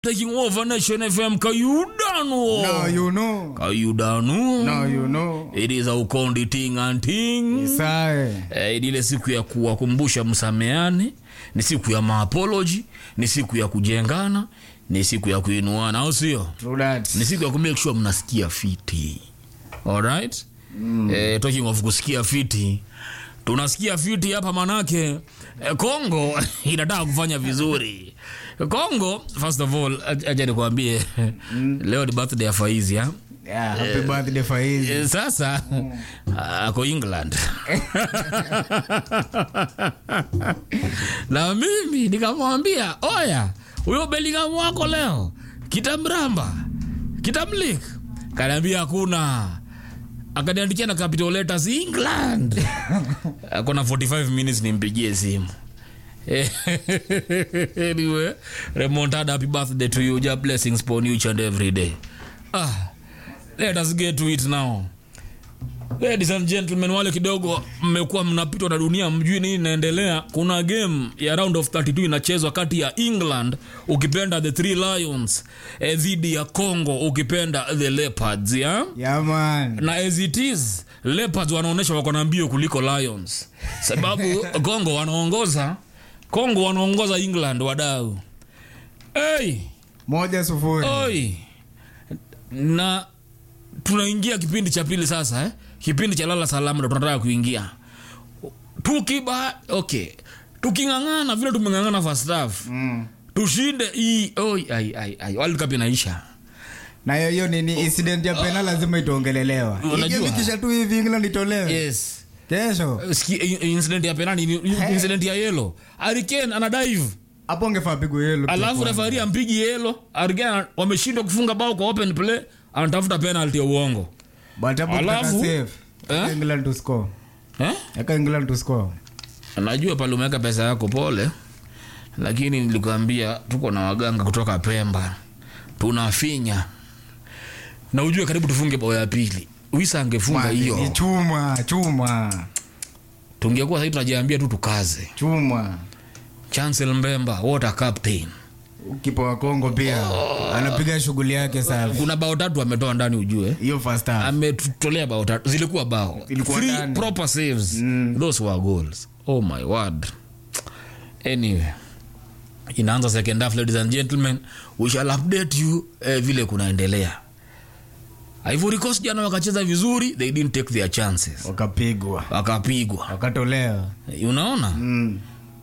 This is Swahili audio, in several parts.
taking over Nation FM Kayudano. Now you know. Kayudano. Now you know. It is a ukondi ting and ting. Sae. Eh, ile siku ya kuwakumbusha msameane, ni siku ya maapology, ni siku ya kujengana, ni siku ya kuinuana, au sio? True that. Ni siku ya kumake sure mnasikia fiti. Alright? Mm. Eh, talking of kusikia fiti. Tunasikia fiti hapa manake eh, Kongo inataka kufanya vizuri. Kongo first of all acha nikwambie leo ni birthday ya Faizi ya. Yeah, happy birthday Faizi. Eh, Sasa ako England na mimi nikamwambia, oya, huyo Bellingham wako leo kitamramba kitamlik, kaniambia hakuna, akaniandikia na capital letters England. Akona 45 minutes nimpigie simu anyway, remontada, happy birthday to you. Just blessings upon you each and every day. Ah, let us get to it now. Ladies and gentlemen, wale kidogo mmekuwa mnapitwa na dunia, mjui nini inaendelea. Kuna game ya round of 32 inachezwa kati ya England ukipenda the Three Lions eh, dhidi ya Congo ukipenda the Leopards ya Yeah, man. na as it is Leopards wanaonyesha wako na mbio kuliko Lions, sababu Congo wanaongoza Congo wanaongoza England wadau. Hey, Moja sufuri. oi na tunaingia kipindi cha pili sasa eh? kipindi cha lala salama ndo tunataka kuingia tukiba okay tuking'ang'ana vile tumeng'ang'ana first half Mm. tushinde hii oi ai ai ai World Cup inaisha Na hiyo hiyo nini incident ya pena lazima itaongelelewa. Unajua? Ikikisha tu hivi England itolewe. yes Kesho. Ski, incident ya penalty ni- incident ya yellow Harry Kane ana dive Hapo ungefaa pigwe yellow. alafu refari ampigi yellow Harry Kane wameshindwa kufunga bao kwa open play anatafuta penalty ya uongo But hapo Alafu- tutaka save. Eh? Eka England to score. eh Eka England to score. najua pale umeweka pesa yako pole lakini nilikwambia tuko na waganga kutoka pemba tunafinya na ujue karibu tufunge bao ya pili wisa angefunga Ni hiyo chuma, chuma. tungekuwa sahii tunajiambia tu tukaze Chuma. chancel mbemba what a captain Kipa wa Kongo pia anapiga shughuli yake safi. kuna bao tatu ametoa ndani ujue Hiyo first half. ametutolea bao tatu zilikuwa bao Ilikuwa Three ndani. proper saves those were goals oh my word anyway inaanza second half ladies and gentlemen we shall update you eh, vile kunaendelea Ivory Coast jana wakacheza vizuri they didn't take their chances Wakapigwa. wakapigwa Wakatolewa. unaona Mm.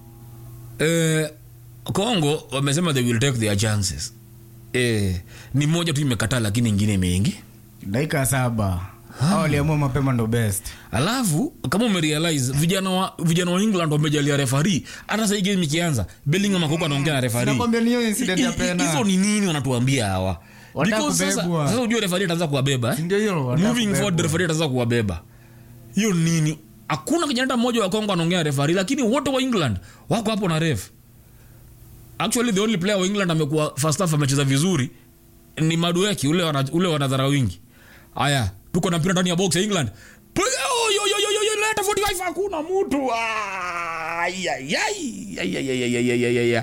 eh, Congo wamesema they will take their chances eh, ni moja tu imekataa lakini ingine imeingi dakika saba hao waliamua mapema ndo best alafu kama umerealize vijana wa, vijana wa england wamejalia refari hata sahii game ikianza bellingham akoko anaongea na refari nakwambia ni hiyo incident ya I- i- hizo pena ni nini wanatuambia hawa Wanataka Because sasa kubebwa. sasa ujue refari ataanza kuwabeba eh? ndio hiyo wanataka moving forward kubebwa. refari ataanza kuwabeba hiyo ni nini hakuna kijana hata mmoja wa kongo anaongea na refari lakini wote wa england wako hapo na ref actually the only player wa england amekuwa first half amecheza vizuri ni madueki ule wana, ule wanadhara wingi haya tuko na mpira ndani ya box ya england Piga, oh, yo, yo, yo, yo, yo, leta 45 hakuna mtu Ah, ai, ai, ai, ai, ai, ai, ai, ai, ai, ai, ai.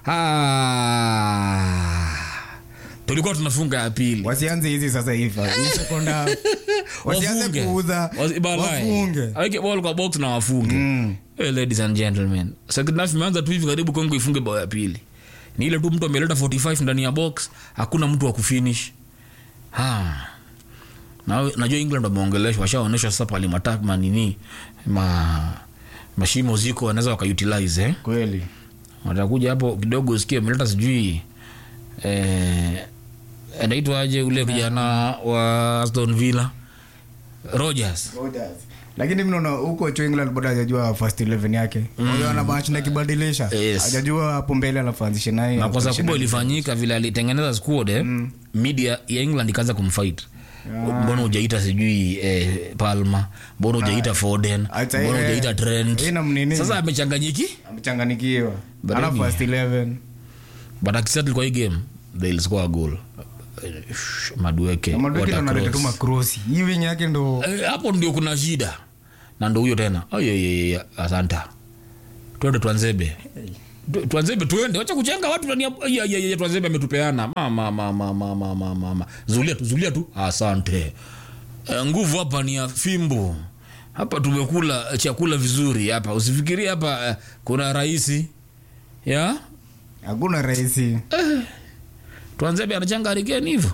Ah. tulikuwa tunafunga ya pili wasianze hizi sasa hivi Hii second half. wasianze Wafunge. kuudha Wasi- balai. wafunge aweke ball kwa box na wafunge hey, ladies and gentlemen second half imeanza tu hivi karibu kongo ifunge bao ya pili ni ile tu mtu ameleta 45 ndani ya box hakuna mtu wa kufinish ha na najua england wameongeleshwa washaonyeshwa sasa pale matak manini ma mashimo ziko wanaweza wakautilize eh? kweli watakuja hapo kidogo usikie ameleta sijui eh, anaitwaje ule kijana wa aston villa rogers lakini mnaona huko cho england bado hajajua first 11 yake huyo ana bahati na kibadilisha Yes. hajajua hapo mbele anafanzisha naye makosa kubwa ilifanyika vile alitengeneza squad eh, media ya england ikaanza kumfight mbona ujaita sijui eh, palma mbona ujaita foden Acha, mbona eh, ujaita trent haina mnini. sasa amechanganyiki amechanganikiwa But ana anyway. first 11 but akisettle kwa hii game they'll score a goal Eh, madueke Na Madueke ndo what a analeta tu cross. makrosi hii wing yake ndo Eh, hapo ndio kuna shida na ndo huyo tena ayeyeye asanta twende twanzebe Tu- Twanzebe tuende, wacha kuchenga watu ndani ya ya- ya- ya- Twanzebe ametupeana. Mama mama mama mama mama. Zulia tu, zulia tu. Asante. Eh, nguvu hapa ni ya fimbo. Hapa tumekula chakula vizuri hapa. Usifikirie hapa eh, kuna raisi. Ya? hakuna rahisi Twanzebe anachanga harikeni hivyo.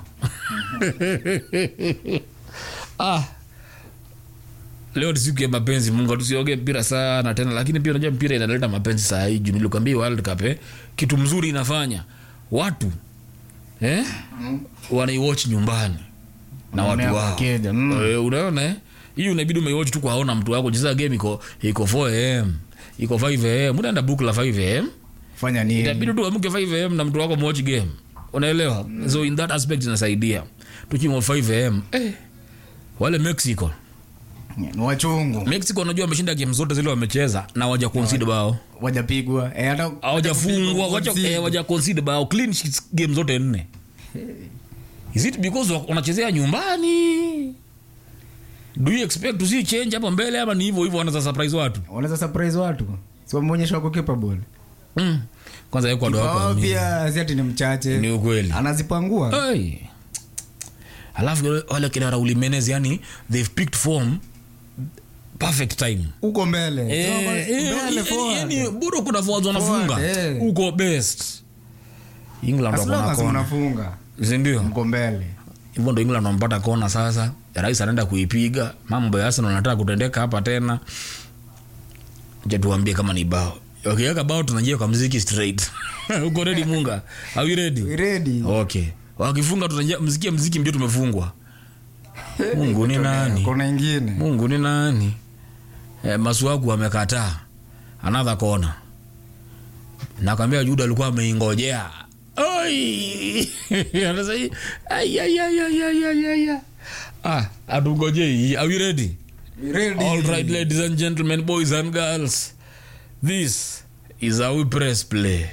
ah. Leo ni siku ya mapenzi, Mungu tusioge mpira sana tena, lakini pia unajua mpira inaleta mapenzi saa hii juu nilikwambia World Cup eh, kitu mzuri inafanya watu eh, wanaiwatch nyumbani na watu Wanaona wao wakija, mm. eh, unaona eh, hii unabidi umeiwatch tu kwa haona mtu wako. Cheza game iko iko 4 am iko 5 am, unaenda book la 5 am fanya nini itabidi tu amke 5 am na mtu wako watch game unaelewa so in that aspect inasaidia tukiwa 5 am eh, wale mexico ni wachungu mexico unajua wameshinda game zote zile wamecheza na waja concede bao wajapigwa eh, hata hawajafungwa hata wacha kupigwa eh, waja concede bao clean sheets game zote nne is it because wa- wanachezea nyumbani do you expect to see change hapo mbele ama ni hivyo hivyo wanaza surprise watu wanaweza surprise watu si wameonyesha wako capable mm. kwanza Ecuador Wao wako ni, pia si ati ni mchache ni ukweli anazipangua Hey. alafu wale- wale kina Raul Jimenez yani they've picked form perfect time uko mbele Eh, Sio eh, mbele eh, forward. yani bado kuna forwards wanafunga Forward, eh. uko best England As wako long na as kona mnafunga si ndio mko mbele hivyo ndo England wanampata kona sasa rais anaenda kuipiga mambo ya Arsenal anataka kutendeka hapa tena je tuambie kama ni bao wakiweka bao tunajia kwa mziki straight uko ready munga are you ready We ready okay wakifunga tunajia mziki mziki mbio tumefungwa mungu ni nani kuna ingine mungu ni nani e, masuaku amekataa another kona nakwambia juda alikuwa ameingojea Oi! Anasema hii, ai, ai, ai, ai, ai, ai, ai, ai. ah atungojei are we ready We ready all right ladies and gentlemen boys and girls this is how we press play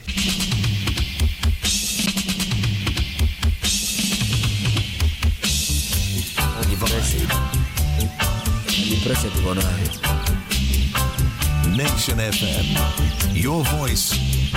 Pressure tuko nayo. Nation FM. Your voice,